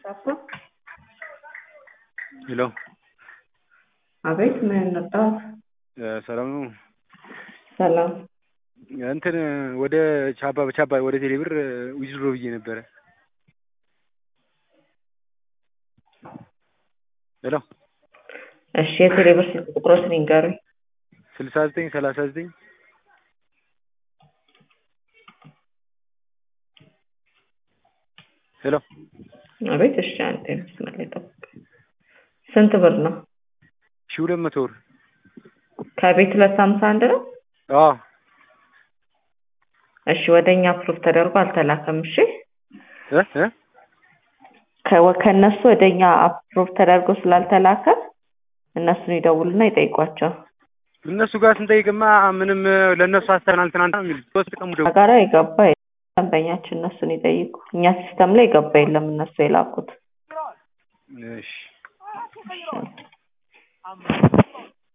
ሄሎ አቤት ምን ነበር? ሰላም ነው። ሰላም እንትን ወደ ቻባ በቻባ ወደ ቴሌብር ዊዝድሮ ብዬ ነበረ። ሄሎ እሺ የቴሌ ብር ስልክ ቁጥሮትን ይንገሩኝ። ስልሳ ዘጠኝ ሰላሳ ዘጠኝ ሄሎ አቤት እሺ አንዴ መስመር ላይ ጠብቅ። ስንት ብር ነው? ሺ ሁለት መቶ ብር ከቤት ሁለት ሃምሳ አንድ ነው። አዎ እሺ ወደ እኛ ፕሩፍ ተደርጎ አልተላከም። እሺ እ እ ከ- ከእነሱ ወደ እኛ አፕሮቭ ተደርጎ ስላልተላከ እነሱን ይደውሉና ይጠይቋቸው። እነሱ ጋር ስንጠይቅማ ምንም ለእነሱ አስተናል ትናንት ነው የሚሉት ሶስት ቀን ሙሉ ጋራ የገባ የለም። ደንበኛችን እነሱን ይጠይቁ። እኛ ሲስተም ላይ የገባ የለም እነሱ የላኩት። እሺ